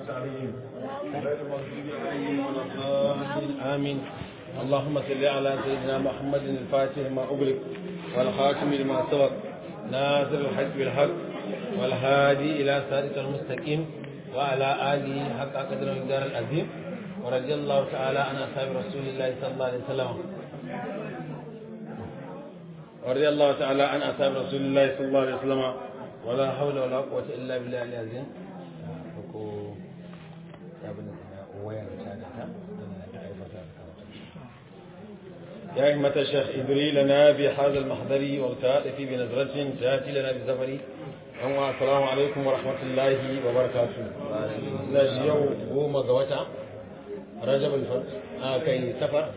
المستقيم غير المغضوب عليهم ولا الضالين آمين اللهم صل على سيدنا محمد الفاتح ما أغلق والخاتم لما سبق ناصر الحق بالحق والهادي إلى صراط المستقيم وعلى آله حق قدر المقدار العظيم ورضي الله تعالى عن أصحاب رسول الله صلى الله عليه وسلم ورضي الله تعالى عن أصحاب رسول الله صلى الله عليه وسلم ولا حول ولا قوة إلا بالله العظيم يا أئمة الشيخ إدري لنا بهذا المحضر والتعاطف بنظرة تأتي لنا بالزفر السلام عليكم ورحمة الله وبركاته لا يوم قوم قوتا رجب الفرد آه كي سفر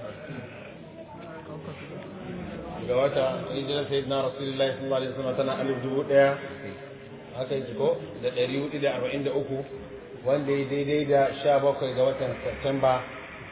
ga wata hijirar sayyidina rasulullahi sallallahu alaihi wasallam tana alif dubu daya haka yake ko da ɗari hudu da arba'in da uku wanda ya daidai da sha bakwai ga watan Satumba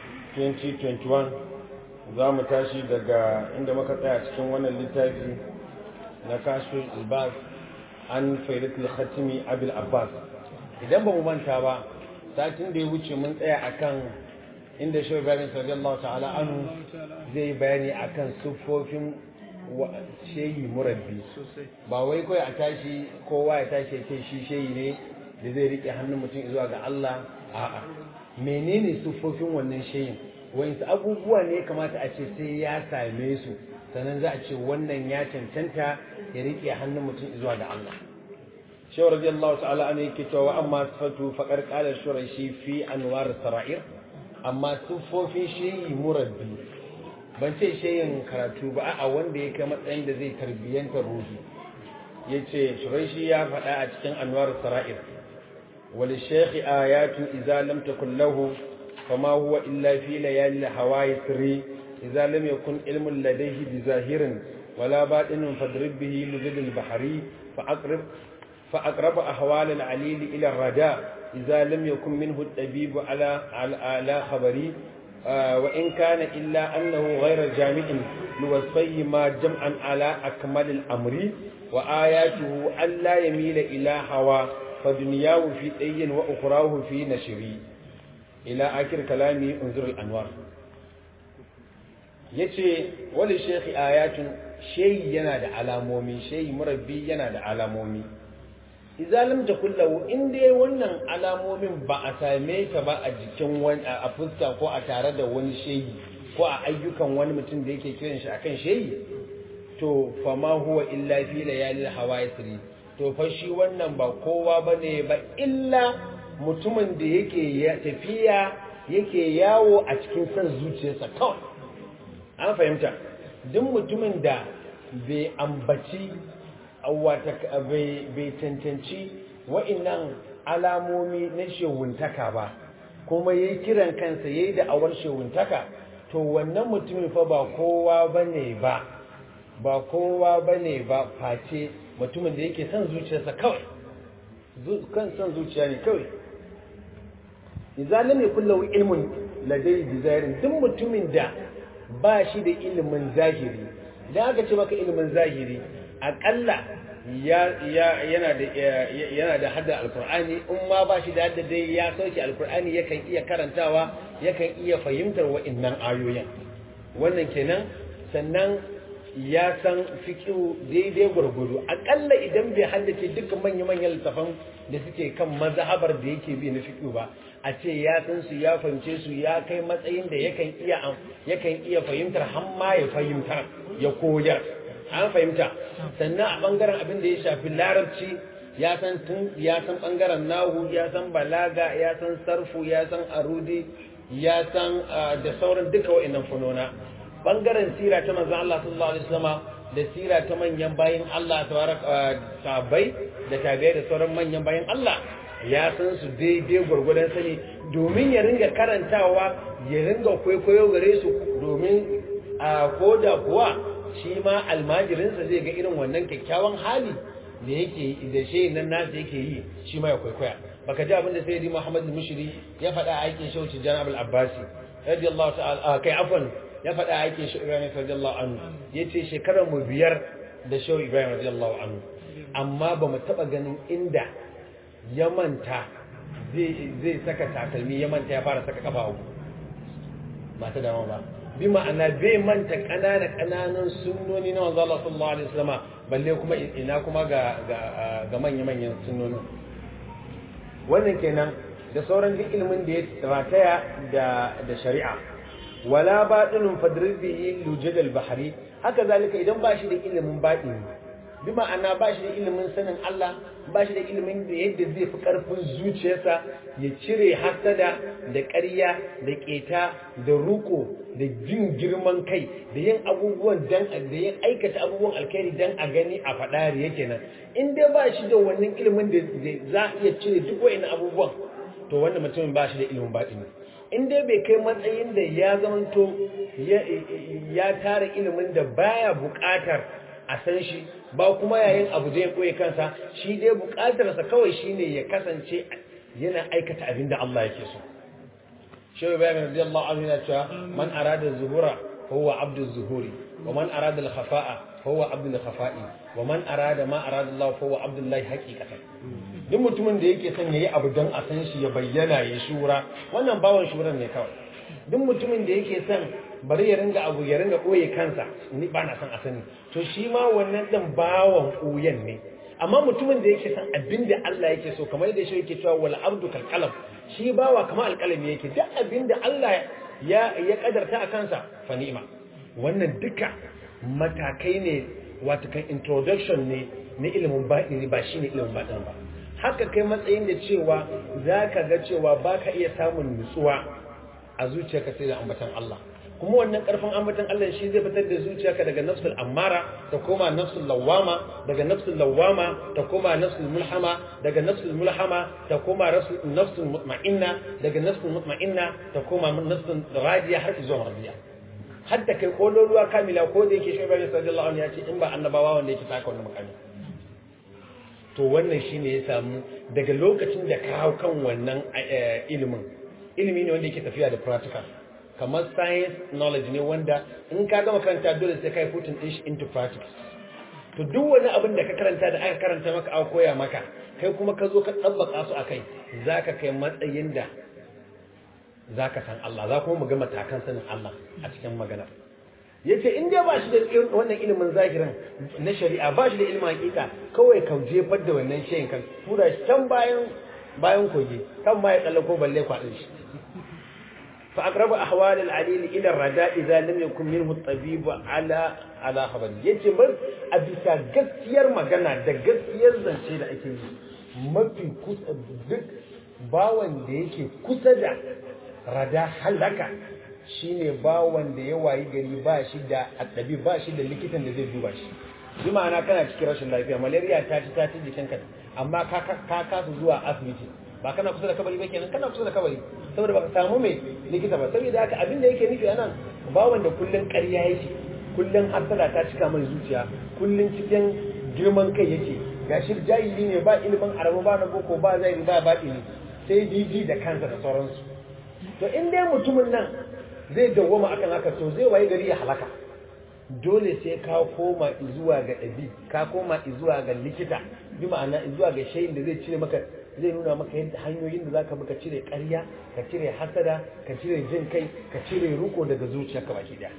2021 za mu tashi daga inda muka tsaya cikin wannan littafi na kashfin albas an faidatul khatimi abil abbas idan ba mu manta ba satin da ya wuce mun tsaya akan inda shi ibrahim sallallahu ta'ala anu zai bayani akan siffofin shehi murabbi ba wai kawai a tashi kowa ya tashi ya ce shi shehi ne da zai rike hannun mutum zuwa ga Allah a'a menene siffofin wannan shehin wani abubuwa ne kamata a ce sai ya same su sannan za a ce wannan ya cancanta ya rike hannun mutum zuwa ga Allah shehu radiyallahu ta'ala an yake cewa amma sifatu faqar qala shurashi fi anwar sara'ir amma siffofin shehi murabbi ban ce shehin karatu ba a wanda ya kai matsayin da zai tarbiyyantar ruhi ya ce shuraishi ya faɗa a cikin anwar sara'ir wali shekhi ayatu iza lam takun lahu fama huwa illa fi layali hawaii sirri iza lam yakun ilmun ladayhi bi zahirin wala batinin fadrib bihi lujud al-bahri fa aqrib fa aqrab ahwal al-alil ila ar-rada iza lam yakun minhu at-tabib ala ala khabari وإن كان إلا أنه غير جامع لوصفيه ما جمعا على أكمل الأمر وآياته ألا يميل إلى هوى فدنياه في أي وأخراه في نشري إلى آخر كلامي انظر الأنوار yace wani shekhi ayatun shehi yana da alamomi shehi murabbi yana da alamomi izalim ta kullahu in dai wannan alamomin ba a same ta ba a jikin wani a fuska ko a tare da wani shehi ko a ayyukan wani mutum da yake kiran shi akan shehi to fa ma huwa illa fi layalil hawaisri to fa shi wannan ba kowa bane ba illa mutumin da yake tafiya yake yawo a cikin san zuciyarsa kawai an fahimta duk mutumin da bai ambaci wata bai cancanci wa'innan alamomi na shewuntaka ba kuma yayi kiran kansa yayi da awar shewuntaka to wannan mutumin fa ba kowa bane ba ba kowa bane ba face mutumin da yake son zuciyarsa kawai kan son zuciya ne kawai idan lam yakul lahu ilmun ladai bizairin duk mutumin da ba shi da ilimin zahiri idan aka ce maka ilimin zahiri akalla yana da yana da hadda alqur'ani in ma ba shi da hadda dai ya sauke alqur'ani yakan iya karantawa yakan iya fahimtar wa'annan ayoyin wannan kenan sannan ya san fiqhu daidai gurgudu akalla idan bai haddace dukkan manya-manyan littafan da suke kan mazhabar da yake bi na fiqhu ba a ce ya san su ya fahimce su ya kai matsayin da yakan iya yakan iya fahimtar har ma ya fahimtar ya koyar an fahimta sannan a bangaren abin da ya shafi larabci ya san tun ya san bangaren nahu ya san balaga ya san sarfu ya san arudi ya san da sauran duka wa'annan funona bangaren sira ta manzon Allah sallallahu alaihi wasallam da sira ta manyan bayin Allah tabaraka sahabbai da tabi'ai da sauran manyan bayin Allah ya san su daidai gwargwadon sani domin ya ringa karantawa ya ringa kwaikwayo gare su domin a koda kuwa shi ma almajirinsa zai ga irin wannan kyakkyawan hali da yake da shi nan nasa yake yi shi ma ya kwaikwaya baka ji abin da sai di Muhammad al-Mushri ya faɗa a aikin shauci Jan Abul Abbasi radiyallahu ta'ala kai afwan ya faɗa a aikin shi Ibrahim radiyallahu anhu yace shekarar mu biyar da shehu Ibrahim radiyallahu anhu amma ba mu taba ganin inda ya manta zai saka takalmi ya manta ya fara saka kafa uku ba ta dama ba bi ma'ana bai manta ƙanana ƙananan sunnoni na wanzu Allah sallallahu alaihi wasallama balle kuma ina kuma ga ga manya-manyan sunnonin wannan kenan da sauran duk ilimin da ya rataya da da shari'a wala batinun fadribi lujadal bahri haka zalika idan ba shi da ilimin batini bi ma'ana ba shi da ilimin sanin Allah ba shi da ilimin da yadda zai fi karfin zuciyarsa ya cire hasada da ƙarya da ƙeta da ruko da jin girman kai da yin abubuwan dan da yin aikata abubuwan alkhairi dan a gani a faɗa yake nan in dai ba shi da wannan ilimin da za a iya cire duk wa'annan abubuwan to wannan mutumin ba shi da ilimin batini in dai bai kai matsayin da ya zamanto ya tara ilimin da baya buƙatar a san shi ba kuma yayin abu da ya koye kansa shi dai buƙatarsa kawai shine ya kasance yana aikata abin da Allah yake so shehu bayan radiyallahu anhu yana cewa man arada zuhura huwa abdu zuhuri wa man arada al-khafa'a huwa abdu al-khafa'i wa man arada ma arada Allah huwa abdullahi haqiqatan duk mutumin da yake son yayi abu don a san shi ya bayyana ya shura wannan bawan shuran ne kawai duk mutumin da yake son bari ya ringa abu ya ringa ɓoye kansa ni ba na son a sani to shi ma wannan ɗin bawan ɓoyen ne amma mutumin da yake son abin da Allah yake so kamar yadda shi yake cewa wal abdu kal qalam shi bawa kamar alƙalami yake duk abin da Allah ya ya kadarta a kansa fa ni'ma wannan duka matakai ne wato kan introduction ne na ilimin baɗini ba shine ilimin baɗini ba haka kai matsayin da cewa zaka ga cewa baka iya samun nutsuwa a zuciyarka sai da ambatan Allah kuma wannan karfin ambatan Allah shi zai fitar da zuciyarka daga nafsul ammara ta koma nafsul lawama daga nafsul lawama ta koma nafsul mulhama daga nafsul mulhama ta koma nafsul mutma'inna daga nafsul mutma'inna ta koma nafsul radiya har zuwa radiya har da kai kololuwa kamila ko da yake shugaba sallallahu alaihi ya ce in ba annabawa wanda yake taka wannan makami to wannan shine ya samu daga lokacin da ka hau kan wannan ilimin ilimi ne wanda yake tafiya da practical kamar science knowledge ne wanda in ka gama karanta dole sai kai putting din shi into practice to duk wani abin da ka karanta da aka karanta maka aka koya maka kai kuma ka zo ka tsabbaka su akai zaka kai matsayin da zaka san Allah za kuma mu ga matakan sanin Allah a cikin magana yace in dai ba shi da wannan ilimin zahirin na shari'a ba shi da ilimin hakika kawai ka jefar da wannan shayin kan tura shi can bayan bayan kogi kan ma ya tsallako balle kwaɗin shi فأقرب أحوال العليل إلى الرداء إذا لم يكن منه الطبيب على على خبر yace bar a bisa gaskiyar magana da gaskiyar zance da ake yi mafi kusa duk bawan da yake kusa da rada halaka shine bawan da ya wayi gari ba shi da addabi ba shi da likitan da zai duba shi bi ma'ana kana cikin rashin lafiya malaria ta ci ta ci jikinka amma ka ka kasu zuwa asibiti ba kana kusa da kabari ba kenan kana kusa da kabari saboda baka samu mai likita ba saboda haka abin da yake nufi anan bawan da kullun ƙarya yake kullun hasala ta cika mai zuciya kullun cikin girman kai yake gashi jahili ne ba ilimin arabu ba na boko ba zai ba ba ne sai jiji da kansa da sauransu to in dai mutumin nan zai dawwama akan haka to zai waye gari ya halaka dole sai ka koma zuwa ga ɗabi ka koma zuwa ga likita bi ma'ana zuwa ga shayin da zai cire maka zai nuna maka yadda hanyoyin da zaka ka cire ƙarya ka cire hasada ka cire jin kai ka cire ruko daga zuciyarka baki daya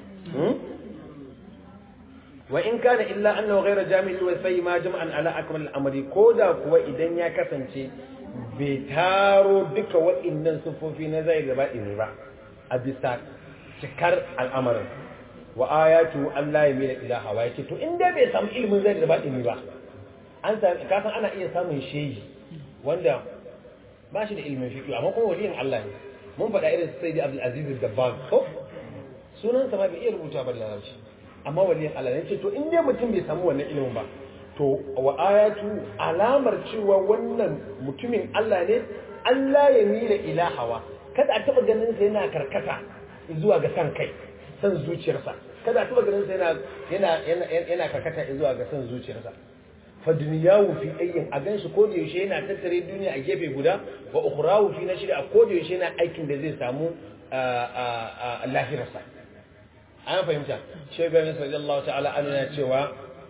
wa in kana illa annahu ghayra jami'in wa sai ma jama'an ala akmal al-amri koda kuwa idan ya kasance bai taro duka waɗannan sufofi na zai da baɗi ba a bisa cikar al'amarin wa ayatu Allah ya mila ilaha wa yake to in dai bai samu ilimin zai da baɗi ba an sami kasan ana iya samun shehi wanda ba shi da ilimin fiqh amma kuma waliyin Allah ne mun faɗa irin sai da Abdul Aziz Dabbag ko sunan sa ma bai iya rubuta ba da larabci amma waliyin Allah ne ce to in dai mutum bai samu wannan ilimin ba to wa ayatu alamar cewa wannan mutumin Allah ne Allah ya mila ilahawa kada a taba ganin sa yana karkata zuwa ga san kai san zuciyarsa kada a taba ganin sa yana yana yana karkata zuwa ga san zuciyarsa fa duniyawu fi ayyin a ganshi ko da yaushe yana tattare duniya a gefe guda wa ukhrawu fi nashri a ko da yaushe yana aikin da zai samu lahirarsa an fahimta shi ibrahim sallallahu ta'ala an yana cewa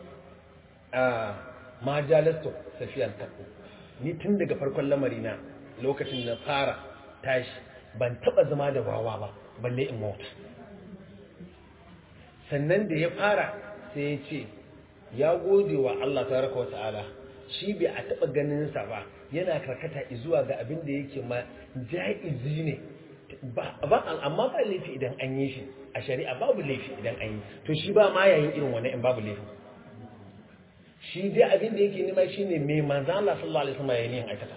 ma jalastu safiyan taku ni tun daga farkon lamari na lokacin na fara tashi ban taba zama da wawa ba balle in mota sannan da ya fara sai ya ce ya gode wa Allah tabaraka wa ta'ala shi bai a taba ganin sa ba yana karkata zuwa ga abin da yake ma jaizi ne ba amma ba laifi idan an yi shi a shari'a babu laifi idan an yi to shi ba ma yayin irin wannan in babu laifi shi dai abin da yake nema shine me manzo Allah sallallahu alaihi wasallam yayin aikata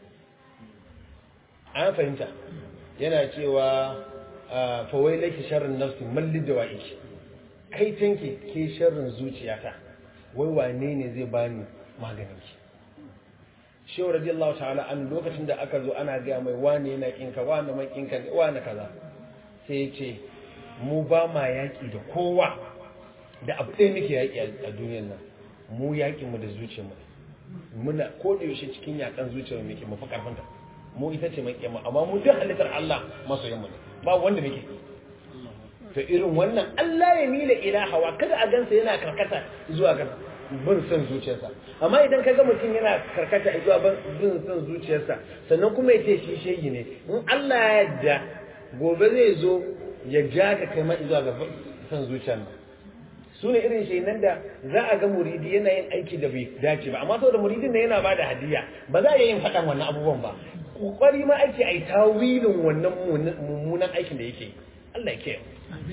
an fahimta yana cewa fa wai laki sharrin nafsi malli dawa'i kai tanke ke sharrin zuciyata wai wane ne zai bani maganin ki shehu radiyallahu ta'ala an lokacin da aka zo ana gaya mai wane yana kinka wane mai kinka wane kaza sai ya ce mu ba ma yaƙi da kowa da abu ɗaya muke yaƙi a duniyar nan mu yaƙi mu da zuciyar mu muna ko da yaushe cikin yaƙan zuciyar mu muke mu fi ƙarfinta mu ita ce mai kiyama amma mu duk halittar Allah masoyan mu ne ba wanda muke to irin wannan Allah ya mila ila hawa kada a gansa yana karkata zuwa ga bin son zuciyarsa amma idan ka ga mutum yana karkata zuwa bin son zuciyarsa sannan kuma ya ce shi shegi ne in Allah ya yarda gobe zai zo ya ja ka kai ma zuwa ga son zuciyar nan su ne irin shainan da za a ga muridi yana yin aiki da bai dace ba amma saboda muridin da yana ba da hadiya ba za a yin faɗan wannan abubuwan ba kokari ma ake a yi tawilin wannan mummunan aikin da yake Allah ya kiyaye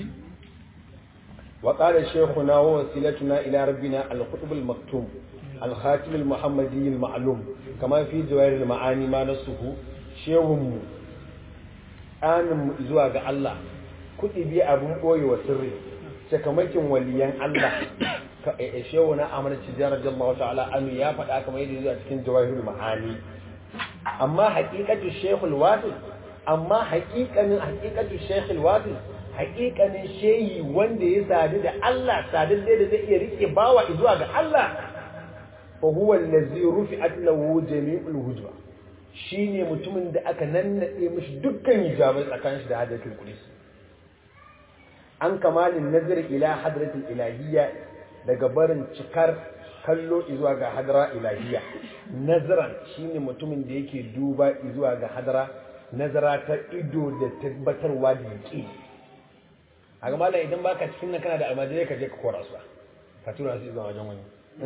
وقال شيخنا ووسيلتنا إلى ربنا القطب المكتوم الخاتم المحمدي المعلوم كما في جوائر المعاني ما نصه شيخهم آن زواج الله كتبي أبو بوي وسري sakamakin waliyan Allah shehu na amana cijiyar radiyallahu ta'ala anu ya faɗa kamar yadda zuwa cikin jawahirul ma'ani amma haƙiƙatu shehul wasil amma haƙiƙanin haƙiƙatu shehul wasil haƙiƙanin shehi wanda ya sadu da Allah sadin da zai iya rike bawa zuwa ga Allah fa huwa allazi rufi'at lahu jami'ul hujba shine mutumin da aka nannade mishi dukkan hijabai tsakanin shi da hadatul qudus an kamalin nazar ila hadratul ilahiyya daga barin cikar kallo zuwa ga hadara ilahiyya nazaran shine mutumin da yake duba zuwa ga hadara nazara ta ido da tabbatarwa da yake a ga malam idan baka cikin nan kana da almajirai ka je ka kora su ka tura su zuwa wajen wani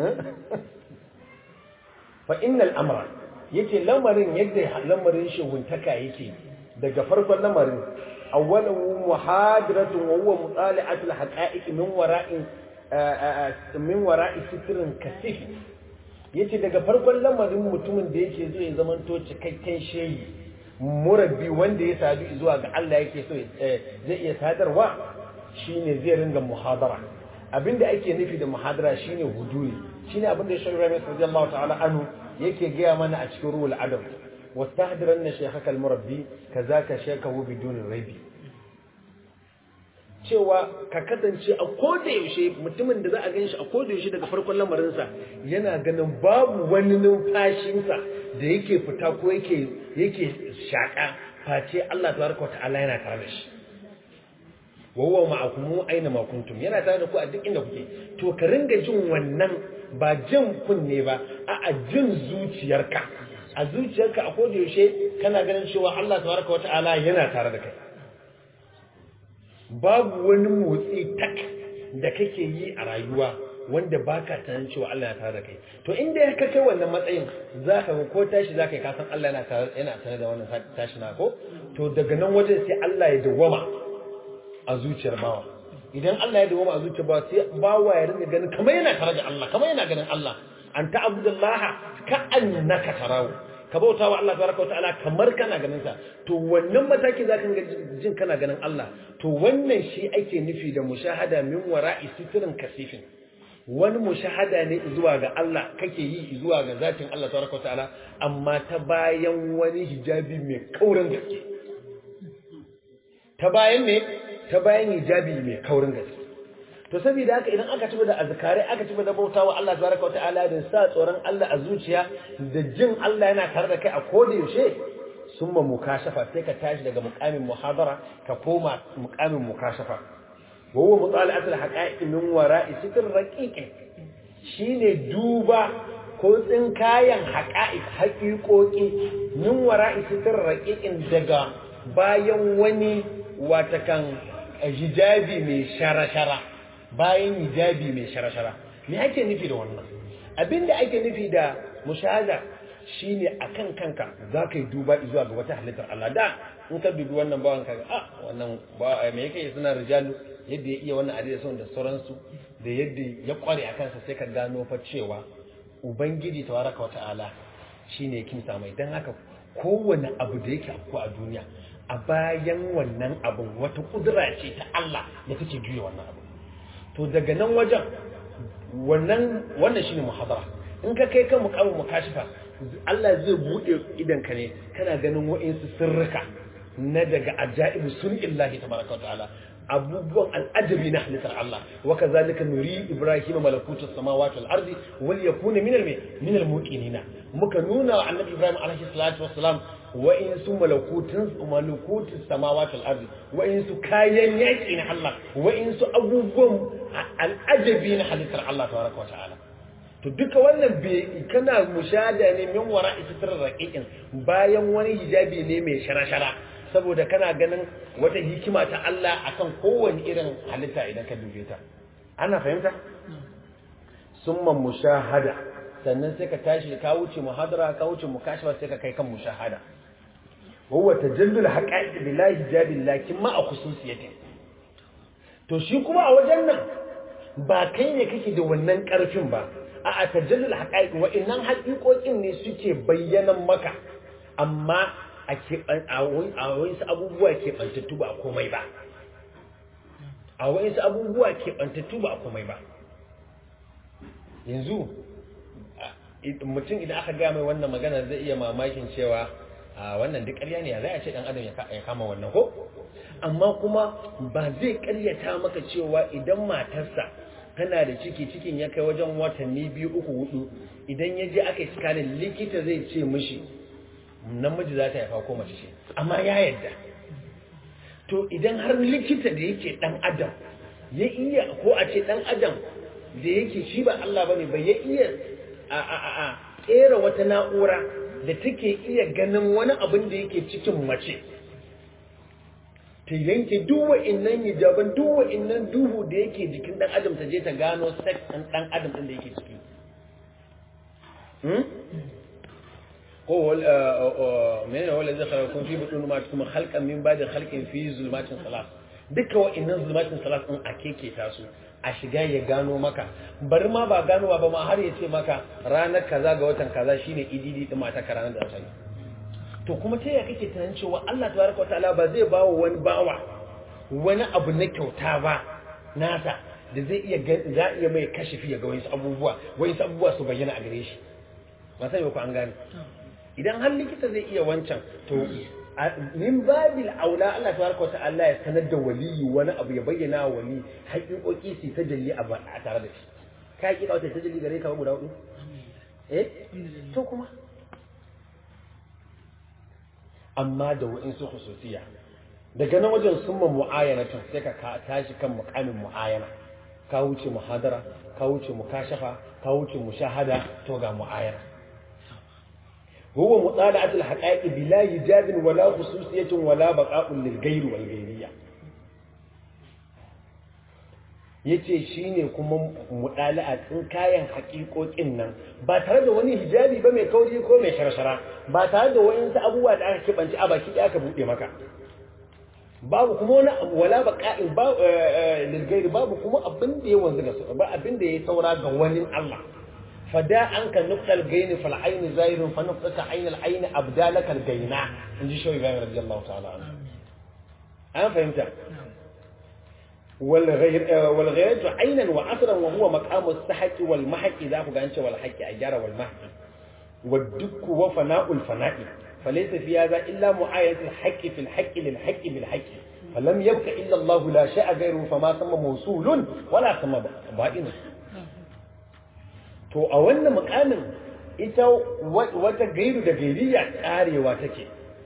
fa innal amra yace lamarin yadda lamarin shuguntaka yake daga farkon lamarin awwalahu muhadaratun wa huwa mutala'atu al-haqa'iq min wara'i min wara'i sitrin kasif yace daga farkon lamarin mutumin da yake zo ya zamanto cikakken shehi murabbi wanda ya sadu zuwa ga Allah yake so zai iya sadarwa shine zai ringa muhadara abinda ake nufi da muhadara shine huduri shine abinda Shaykh Ibrahim radiyallahu ta'ala anhu yake gaya mana a cikin ruhul adab wastahdiranna shaykhaka al-murabbi kazaka shaykhahu bidun raibi cewa ka kasance a koda yaushe mutumin da za a gan shi a koda yaushe daga farkon lamarinsa yana ganin babu wani numfashinsa da yake fita ko yake yake shaka face Allah tabaraka ta'ala yana tare da shi wa huwa ma'akum aina ma kuntum yana tare da ku a duk inda kuke to ka ringa jin wannan ba jin kunne ba a jin zuciyarka a zuciyarka a koda yaushe kana ganin cewa Allah tabaraka ta'ala yana tare da kai babu wani motsi tak da kake yi a rayuwa wanda baka tunanin cewa Allah yana tare da kai to inda ka kai wannan matsayin zaka ga ko tashi zaka yi kasan Allah yana tare yana tare da wannan tashi na ko to daga nan wajen sai Allah ya dawwama a zuciyar bawa idan Allah ya dawwama a zuciyar bawa sai bawa ya ringa ganin kamar yana tare da Allah kamar yana ganin Allah an ta'budallaha ka annaka tarahu ka bauta wa Allah tabaraka wataala kamar kana ganin sa to wannan mataki zaka ga jin kana ganin Allah to wannan shi ake nufi da mushahada min wara'i sitrin kasifin wani mushahada ne zuwa ga Allah kake yi zuwa ga zatin Allah tabaraka wataala amma ta bayan wani hijabi mai kaurin gaske ta bayan ne ta bayan hijabi mai kaurin gaske to saboda haka idan aka ci da azkare aka ci da bautawa Allah tabaraka wa ta'ala da sa tsoron Allah a zuciya da jin Allah yana tare da kai a koda yaushe summa mukashafa sai ka tashi daga muqamin muhadara ka koma muqamin mukashafa wa huwa mutala'at al-haqa'iq min wara'i sitr raqiq shine duba ko tsinkayen haƙa'iq haƙiƙoƙi min wara'i sitir raqiqin daga bayan wani watakan hijabi mai shara-shara bayan hijabi mai shara-shara me ake nufi da wannan abinda ake nufi da mushahada shine akan kanka za ka yi duba zuwa ga wata halittar Allah da in ka dubi wannan bawan ka ah wannan ba me yake suna rijalu yadda ya iya wannan adida son da sauransu da yadda ya kware a kansa sai ka gano fa cewa ubangiji tabaraka wata'ala shine ya kimsa mai dan haka kowane abu da yake afko a duniya a bayan wannan abun wata kudura ce ta Allah da take juya wannan abu to daga nan wajen wannan wannan shine muhadara in ka kai kan muqamu mukashifa Allah zai bude idan ka ne kana ganin wa'insu sirrika na daga ajaibu sunillahi tabaraka ta'ala abubuwan al'ajabi na halittar Allah wa kazalika nuri ibrahim malakutu samawati wal ardi wal yakuna min al min al muqinina muka nuna wa annabi ibrahim alaihi salatu wassalam wa in su malakutun malakutu samawati wal ardi wa in su kayan yaki na Allah wa in su abubuwan al'ajabi na halittar Allah tabaraka ta'ala to duka wannan bai kana mushada ne min wara israr raqiqin bayan wani hijabi ne mai shara-shara saboda kana ganin wata hikima ta Allah akan kowane irin halitta idan ka dube ta ana fahimta summa mushahada sannan sai ka tashi ka wuce muhadara ka wuce mukashafa sai ka kai kan mushahada huwa tajallul haqa'iq billahi hijabi lakin ma a khususiyati to shi kuma a wajen nan ba kai ne kake da wannan karfin ba a a tajallul haqa'iq wa innan haƙiƙoƙin ne suke bayyanan maka amma a wasu abubuwa keɓantattu ba a komai ba a wasu abubuwa keɓantattu ba a komai ba yanzu mutum idan aka gaya mai wannan magana zai iya mamakin cewa a wannan duk ƙarya ne zai a ce ɗan adam ya kama wannan ko amma kuma ba zai ƙaryata maka cewa idan matarsa tana da ciki cikin ya kai wajen watanni biyu uku hudu idan ya je aka yi sikanin likita zai ce mishi namiji za ta haifa ko mace ce amma ya yadda to idan har likita da yake dan adam ya iya ko a ce dan adam da yake shi ba Allah bane ba ya iya a a a a tsera wata na'ura da take iya ganin wani abin da yake cikin mace ta yanke duk wa'innan hijaban duk wa'innan duhu da yake jikin dan adam ta je ta gano sex ɗin dan adam ɗin da yake ciki هو من هو الذي خلقكم في بطون امهاتكم خلقا من بعد خلق في ظلمات ثلاث duka wa'annan zulmatin salat din a keke ta su a shiga ya gano maka bari ma ba ganowa ba ma har ya ce maka ranar kaza ga watan kaza shine ididi din mata ka ranar da ta yi to kuma ta ya kake tunanin cewa Allah tabaraka wataala ba zai bawa wani bawa wani abu na kyauta ba nasa da zai iya za iya mai kashifi ya ga wani abubuwa wani abubuwa su bayyana a gare shi ba sai ku an gane idan har likita zai iya wancan to min babil aula Allah tabaraka wata'ala ya sanar da waliyi wani abu ya bayyana wa wali haƙiƙoƙi su ta jalli a tare da shi ka haƙiƙa wata ta jalli gare ka guda hudu eh to kuma amma da wa'insu khususiya daga nan wajen summa mu'ayanatun sai ka tashi kan muqamin mu'ayana ka wuce muhadara ka wuce mukashafa ka wuce mushahada to ga mu'ayana هو مطالعة الحقائق بلا هجاب ولا خصوصية ولا بقاء للغير والغيرية yace shine kuma mudala'a tsin kayan haƙiƙoƙin nan ba tare da wani hijabi ba mai kauri ko mai sharshara ba tare da wani abubuwa da aka kibanci a baki da aka buɗe maka babu kuma wani wala baqa'in ba lilgairi babu kuma abin da ya wanzu ga ba abin da ya saura ga wani Allah فدا عنك نقطة الجين فالعين زاير فنقطة عين العين أبدالك الجيناء نجي شو إبراهيم رضي الله تعالى عنه أنا فهمت والغير والغيرة عينا وعصرا وهو مقام السحك والمحك إذا هو قانش والحك أجار والمحك والدك وفناء الفناء فليس في هذا إلا معاينة الحق في الحق للحق بالحق فلم يبق إلا الله لا شاء غيره فما ثم موصول ولا ثم بائن to a wannan mukamin ita wata gairu da gairiya karewa take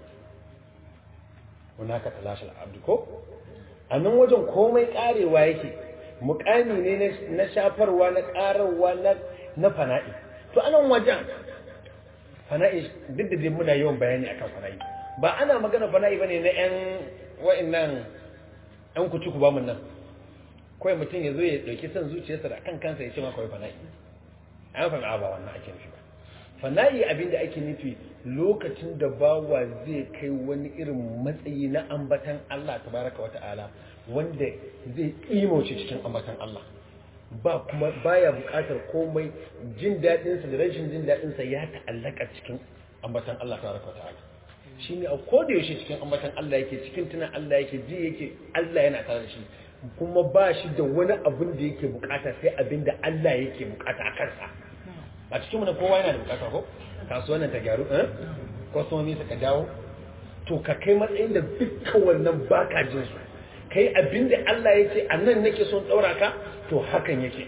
hunaka talashal abdu ko a nan wajen komai karewa yake mukami ne na shafarwa na karawa na fana'i to anan wajen fana'i duk da dai muna yawan bayani akan fana'i ba ana magana fana'i bane na yan wa'annan yan kuci ku ba mun nan kawai mutum ya zo ya dauki son zuciyarsa da kan kansa ya ce ma kawai fana'i an fa ba wannan ake nufi ba fana'i abinda ake nufi lokacin da bawa zai kai wani irin matsayi na ambatan Allah tabaraka wa ta'ala wanda zai kimauce cikin ambatan Allah ba kuma baya buƙatar komai jin daɗinsa da rashin jin daɗinsa ya ta'allaka cikin ambatan Allah tabaraka wa ta'ala shine a koda yaushe cikin ambatan Allah yake cikin tunan Allah yake ji yake Allah yana tare da shi kuma ba shi da wani abin da yake bukata sai abin da Allah yake bukata a kansa a cikin mu kowa yana da bukata ko kasuwannin ta gyaru eh kwastomomi su ka dawo to ka kai matsayin da dukkan wannan baka jin su kai abin da Allah ya ce a nan nake son daura ka to hakan yake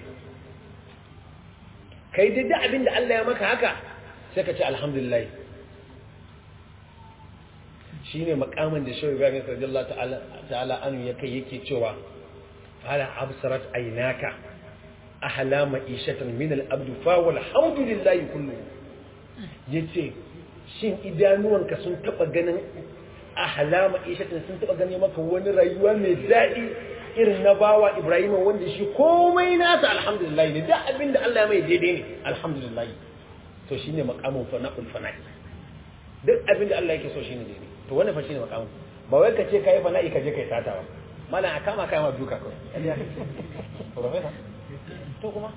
kai dai da abin da Allah ya maka haka sai ka ce alhamdulillah shine makamin da shehu Ibrahim radiyallahu ta'ala ta'ala anu yake yake cewa ala absarat aynaka ahla ma'ishatan min al-abd fa walhamdulillahi kullu yace shin idanuwanka sun taba ganin ahla ma'ishatan sun taba gane maka wani rayuwa mai dadi irin na bawa Ibrahim wanda shi komai nasa alhamdulillah ne da abinda Allah ya mai daidai ne alhamdulillah to shine makamin fana'ul fana'i duk abinda Allah yake so shine daidai to wannan fa shine makamin ba wai ka ce kai fana'i ka je kai sata ba malam a kama kai ma duka kawai professor to kuma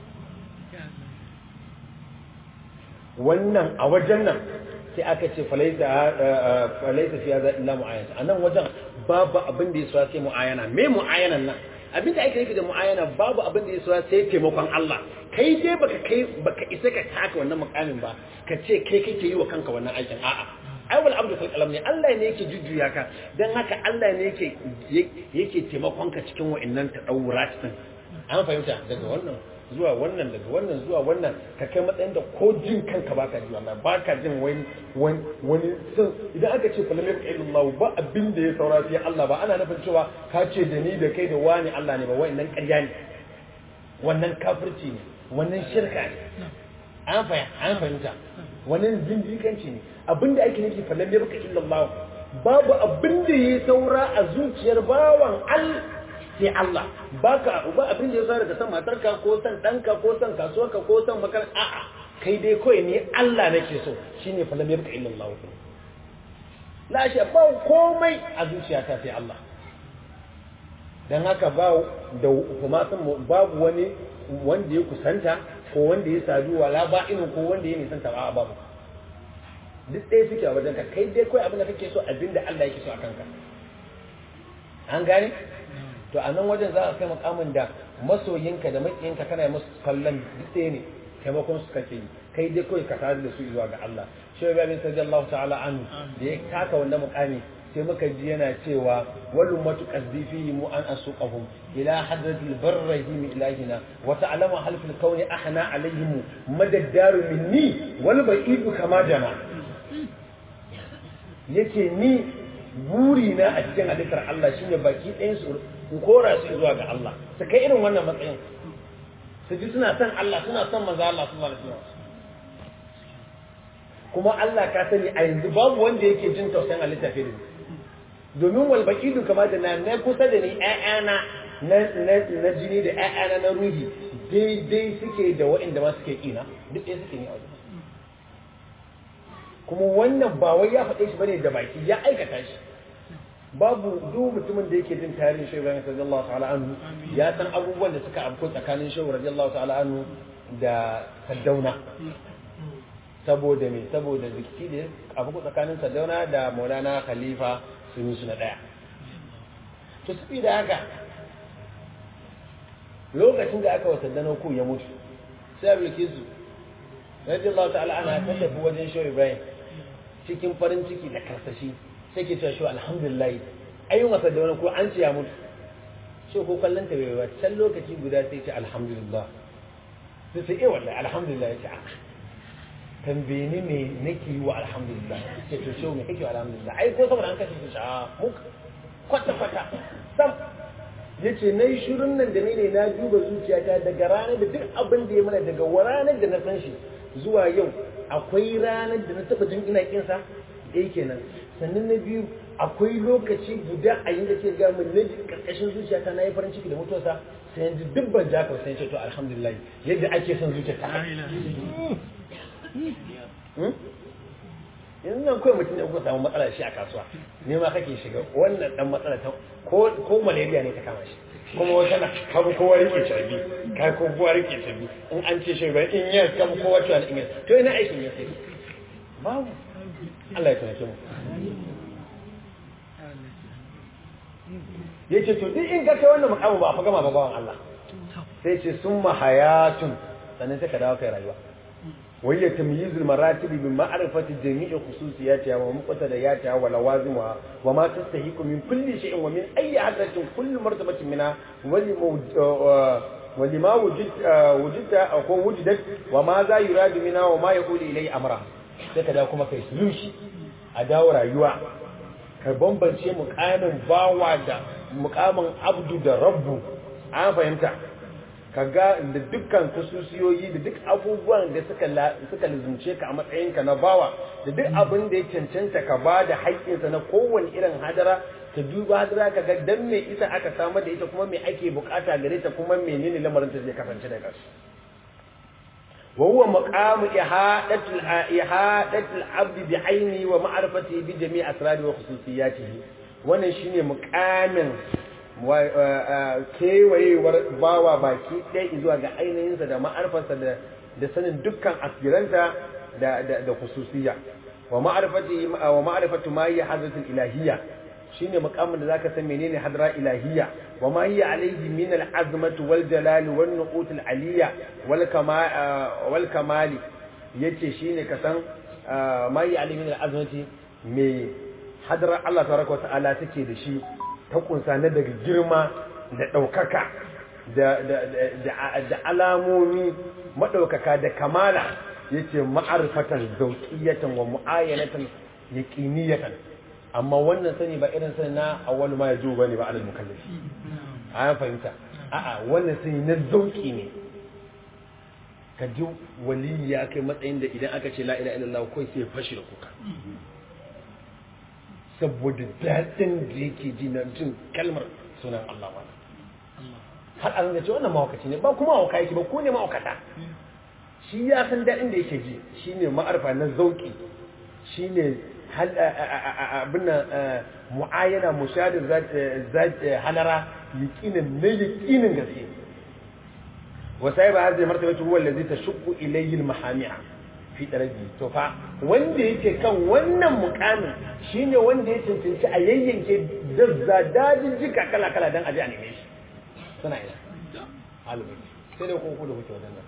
wannan a wajen nan sai aka ce falaita falaita fi hadha illa mu'ayyana anan wajen babu abin da yasa sai mu'ayyana me mu'ayyanan nan abin da ake nufi da mu'ayyana babu abin da yasa sai taimakon Allah kai dai baka kai baka isa ka taka wannan mukamin ba ka ce kai kake yi wa kanka wannan aikin a'a ai wal abdu fil qalam ne Allah ne yake jujjuya ka dan haka Allah ne yake yake taimakon ka cikin wa'annan tadawurat din an fahimta daga wannan zuwa wannan daga wannan zuwa wannan ka kai matsayin da ko jin kanka baka ji wallahi baka jin wani wani wani sun idan aka ce falam yabqa illallah ba abin da ya saura sai Allah ba ana nufin cewa ka ce da ni da kai da wani Allah ne ba wa'annan ƙarya ne wannan kafirci ne wannan shirka ne an fahimta wannan zindikanci ne abinda ake nufi fallan yarka illallah babu abinda ya saura a zuciyar bawan al sai Allah baka ba abinda ya saura daga san matarka ko san danka ko san kasuwarka ko san makar a'a kai dai kawai ne Allah nake so shine fallan yarka illallah la shi ba komai a zuciyata sai Allah dan haka ba da kuma san babu wani wanda ya kusanta ko wanda ya sadu wala ba inin ko wanda ya nisanta ba babu duk ɗaya suke a wajen ka kai dai kawai abin da kake so abin da Allah yake so a kanka an gane to a nan wajen za a kai makamin da masoyinka da makiyinka kana musu kallon duk ɗaya ne taimakon su kake yi kai dai kawai ka tare da su zuwa ga Allah shi ya bin sallallahu ta'ala anhu da ya taka wannan mukami sai muka ji yana cewa wal ummatu qazdifi mu an asuqahum ila hadratil barrahim ilahina wa ta'lamu hal fil kawni ahna alaihim madaddaru minni wal ba'idu kama jana yace ni buri na a cikin halittar Allah shine baki ɗayan su in kora su zuwa ga Allah su kai irin wannan matsayin su ji suna son Allah suna son manzo Allah sallallahu alaihi wasallam kuma Allah ka sani a yanzu babu wanda yake jin tausayin halitta fiye da domin walbakidu kamar da na na kusa da ni ƴaƴana na jini da ƴaƴana na ruhi daidai suke da waɗanda ma suke ƙina duk ɗaya suke ne a wajen kuma wannan ba wai ya faɗe shi bane da baki ya aikata shi babu duk mutumin da yake jin tarihin shehu Ibrahim radiyallahu ta'ala anhu ya san abubuwan da suka afko tsakanin shehu radiyallahu ta'ala anhu da Saddauna saboda me saboda zikki da afko tsakanin Saddauna da Maulana Khalifa sun yi su na ɗaya to su da haka lokacin da aka wata dano ku ya mutu sai abu su radiyallahu ta'ala ana ta tafi wajen shehu Ibrahim cikin farin ciki da karsashi sai ke cewa shi alhamdulillah ayyun wasa da wani ko an ce ya mutu shi ko kallon ta bai can lokaci guda sai ce alhamdulillah sai sai eh wallahi alhamdulillah ya ce a tambaye ni me nake yi wa alhamdulillah ce to shi me kake wa alhamdulillah ai ko saboda an kashe shi a mu kwata kwata sam yace nayi shirin nan da ne na duba zuciyata daga ranar da duk abin da ya mana daga ranar da na san shi zuwa yau akwai ranar da na taba jin ina kinsa ɗaya kenan sannan na biyu akwai lokaci guda a yin da ke ga mun na karkashin zuciyata na yi farin ciki da mutuwarsa sai yanzu dubban jaka sai ce to alhamdulillah yadda ake son zuciya ta yanzu nan kawai mutum ne kuka samu matsala shi a kasuwa ne ma kake shiga wannan dan matsala ta ko malaria ne ta kama shi kuma wata na kabu kowa rike carbi ka ko kowa rike carbi in an ce shi in yes kabu kowa tuwa in yes to ina aikin yes babu Allah ya tunake mu yace to duk in ka kai wannan mukamu ba fa gama ba bawan Allah sai ce summa hayatun sannan sai ka dawo kai rayuwa وهي تمييز المراتب بمعرفة جميع خصوصياتها ومقتضياتها ولوازمها وما تستحق من كل شيء ومن أي حدث كل مرتبة منها ولما وجد وجدت أو وجدت وماذا يراد منها وما يقول إليه أمرها sai da kuma kai sulushi a dawo rayuwa ka bambance mukamin bawa da mukamin abdu da rabbu an fahimta ka ga da dukkan kususiyoyi da duk abubuwan da suka suka lizunce ka a matsayinka na bawa da duk abin da ya cancanta ka ba da haƙƙinsa na kowane irin hadara ka duba hadara ka ga dan me ita aka samar da ita kuma me ake bukata gare ta kuma menene lamarin ta zai kasance da gasu wa huwa maqamu ihadatul ihadatul abd bi aini wa ma'rifati bi jami' asrari wa khususiyatihi wannan shine muqamin kewayewar bawa baki ɗaya zuwa ga ainihinsa da ma'arfarsa da sanin dukkan asiranta da da khususiyya wa ma'arifati wa ma'arifatu ma hiya hadratul ilahiyya shine muqamin da zaka san menene hadra ilahiyya wa ma hiya alayhi min al-azmati wal jalal wan nuqut al-aliyya wal kamal wal kamali yace shine ka san ma hiya alayhi min al-azmati me hadra Allah tabaraka wa ta'ala take da shi ta kunsa na daga girma da ɗaukaka da alamomi maɗaukaka da kamala ya ce ma'arfatan zauƙiyatan wa mu'ayyanatan yaƙiniyatan amma wannan sani ba irin sani na awwalu ma ya zo ba ne ba alal mukallafi a fahimta a'a wannan sani na zauƙi ne ka ji waliyi ya kai matsayin da idan aka ce la ilaha illallah kai sai fashi da kuka saboda daɗin da yake ji na jin kalmar sunan Allah wani har an ga ce wannan mawakaci ne ba kuma mawaka yake ba ko ne mawakata shi ya san daɗin da yake ji shi ne ma'arfa na zauƙi shi ne abin mu'ayyana mushadin halara yaƙinin na yaƙinin gaske wasa ba hazai martaba ta huwa lazi ta shukku ilayyin mahamiya fi daraji to fa wanda yake kan wannan mukamin shine wanda ya cancanci a yayyanke dazza dajin jika kala kala dan aje a neme shi suna ina alubai sai dai kun kuda kuke wajen nan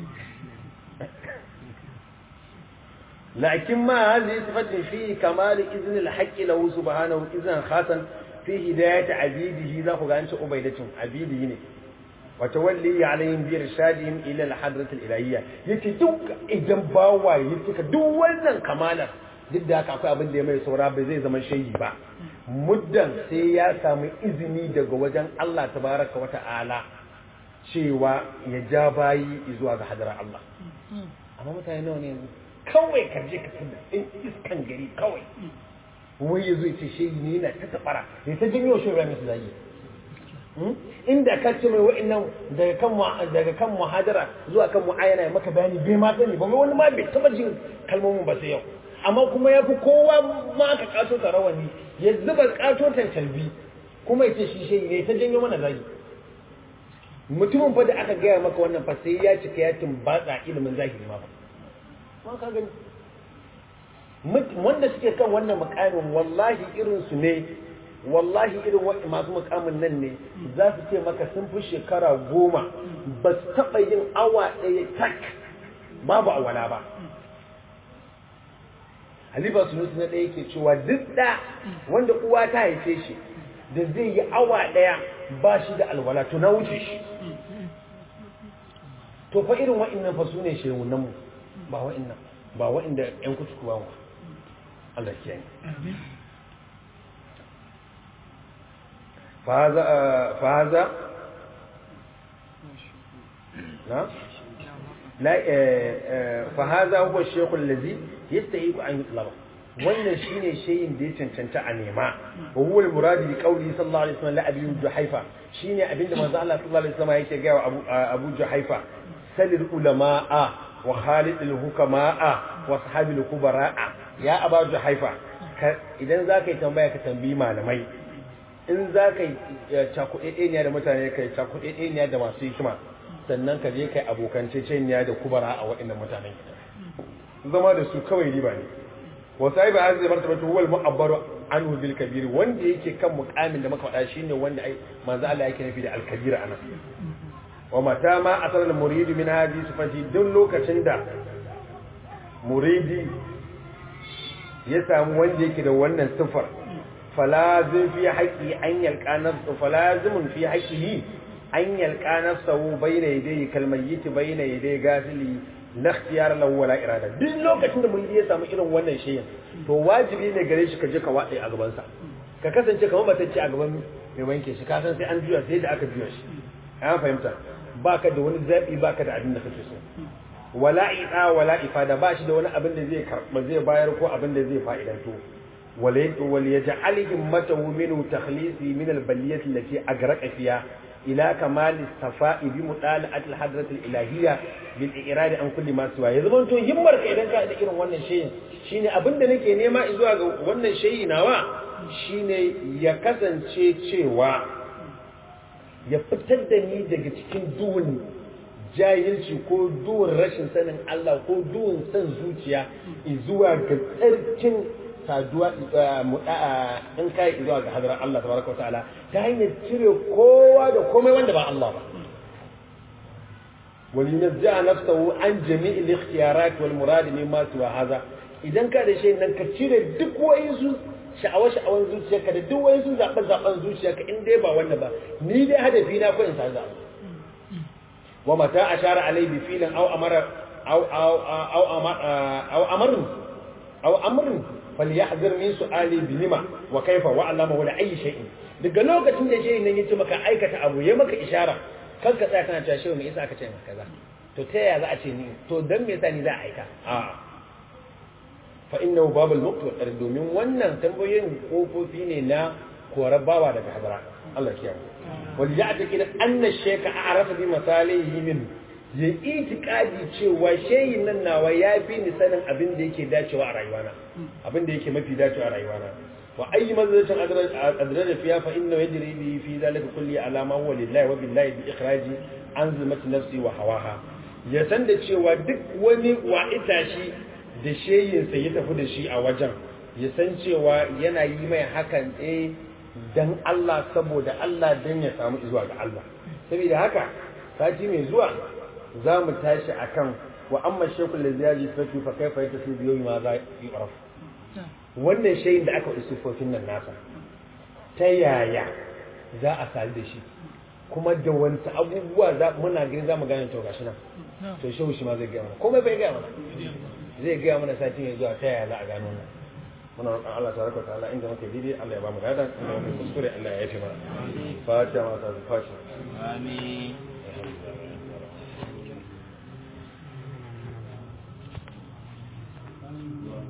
lakin ma hadhihi sifatin fi kamal izn al-haqq lahu subhanahu izan khasan fi hidayat abidihi za ku ga an ce ubaidatun abidihi ne وتولي عليهم بإرشادهم إلى الحضرة الإلهية yace duk idan bawa ya cika duk wannan kamalar duk da haka akwai abin da ya mai saura bai zai zama shayi ba muddan sai ya samu izini daga wajen Allah tabaraka wa ta'ala cewa ya ja bayi zuwa ga hadarar Allah amma mutane nawa ne yanzu kawai ka je ka tada in iskan gari kawai wai yazo ya ce shayi ne yana ta tabara ya ta jinyo shi ba musu zagi inda ka ce mai wa'annan daga kan daga kan muhadara zuwa kan mu'ayana maka bayani bai ma sani ba wani ma bai taba jin kalmomin ba sai yau amma kuma ya fi kowa ma aka kato ta rawani ya zuba kato talbi kuma ya ce shi shi ne ta janyo mana zagi mutumin fa da aka gaya maka wannan fa sai ya cika ya tumbatsa ilimin zahiri ma ba ma ka gani wanda suke kan wannan mukamin wallahi irin su ne wallahi irin wani masu mukamin nan ne za su ce maka sun fi shekara goma ba su taɓa yin awa ɗaya tak babu awala ba halifa sunusi na ɗaya ke cewa duk da wanda uwa ta haife shi da zai yi awa ɗaya ba shi da alwala to na wuce shi to fa irin wa'innan fa su ne shehunanmu ba wa'innan ba wa'inda 'yan kutuku ba Allah kiyaye فهذا فهذا نعم la fa hadha huwa ash-shaykh allazi yastahiqu an yutlaba wannan shine shayin da ya cancanta a nema wa huwa al-murad bi qawli sallallahu alaihi wasallam la abi juhaifa shine abinda manzo Allah sallallahu alaihi wasallam yake ga wa abu abu juhaifa salil ulama'a wa khalid al-hukama'a wa sahabil kubara'a ya abu juhaifa idan zaka yi tambaya ka tambayi malamai in zaka yi cakuɗeɗeniya da mutane kai cakuɗeɗeniya da masu hikima sannan ka je kai abokanceceniya da kubara a waɗannan mutanen zama da su kawai riba ne wa sahibi hadhihi martabatu huwa al-mu'abbaru anhu bil kabir wanda yake kan muqamin da muka faɗa shine wanda ai manzo Allah yake nufi da al-kabir anan wa mata ma asal al-murid min hadhihi sifati duk lokacin da muridi ya samu wanda yake da wannan sifar falazim fi haqqi an yalqa nafsu falazimun fi haqqihi an yalqa nafsahu bayna yadayhi kalmayyit bayna yaday gafili la ikhtiyar lahu wala irada duk lokacin da mun ya samu irin wannan shayin to wajibi ne gare shi ka je ka wade a gaban sa ka kasance kamar batacce a gaban mai wanke shi ka san sai an juya sai da aka juya shi an fahimta baka da wani zabi baka da abin da kake so wala ida wala ifada ba shi da wani abin da zai karba zai bayar ko abin da zai fa'idanto wal yaj'al himmatahu minhu takhlisi min al-baliyati allati agraqa fiha ila kamal safa'i bi mudala'at al-hadrat al-ilahiyya bil i'rad an kulli ma siwa yanzu ban to himmar ka idan ka da irin wannan shayin shine abinda nake nema zuwa ga wannan shayi nawa shine ya kasance cewa ya fitar da ni daga cikin duhun jahilci ko duhun rashin sanin Allah ko duhun san zuciya zuwa ga tsarkin saduwa in kai zuwa ga hadarar Allah tabaraka wa ta'ala ta hanyar cire kowa da komai wanda ba Allah ba wal yunazza nafsahu an jami'il ikhtiyarat wal murad mimma siwa hadha idan ka da shi nan ka cire duk wayansu sha'awa sha'awan zuciyarka da duk wayansu zaɓe zaɓen zuciyarka in dai ba wannan ba ni dai hadafi na ko in sa zaɓe wa mata ashara alai bi filin aw amara aw aw aw aw amrun aw amrun falyahzir min su'ali bi lima wa kaifa wa allama wa ayi shay'in daga lokacin da shehin nan yace maka aikata abu ya maka ishara kan ka tsaya kana cewa shehu me yasa aka ce maka kaza to ta yaya za a ce ni to dan me yasa ni za a aika a fa innahu babul muqt wa domin wannan tambayoyin kofofi ne na korabawa daga hadara Allah kiyaye wal ya'taqid anna ash-shaykha a'rafa bi masalihi min ya itikadi cewa shehin nan nawa ya fi ni sanin abin da yake dacewa a rayuwana abin da yake mafi dacewa a rayuwana wa ayi mazalatin adrada fiya fa inna yajri bi fi zalika kulli alama huwa lillahi wa billahi bi ikhraji an zulmati nafsi wa hawaha ya san da cewa duk wani wa itashi da shehin sa ya tafi da shi a wajen ya san cewa yana yi mai hakan eh dan Allah saboda Allah dan ya samu zuwa ga Allah saboda haka sati mai zuwa za mu tashi a kan wa amma shekul da ziyaji fatu fa kai fa su biyo ma za yi ƙarfi wannan shayin da aka waɗi sufofin nan nasa ta yaya za a sadu da shi kuma da wani abubuwa muna gani za mu gane to gashi nan to shehu shi ma zai gaya mana komai bai gaya mana zai gaya mana sati mai zuwa ta yaya za a gano nan muna roƙon Allah tabaraka wa ta'ala inda muke daidai Allah ya ba mu ladan inda muke kuskure Allah ya yafe mana fatiha ma ta fatiha amin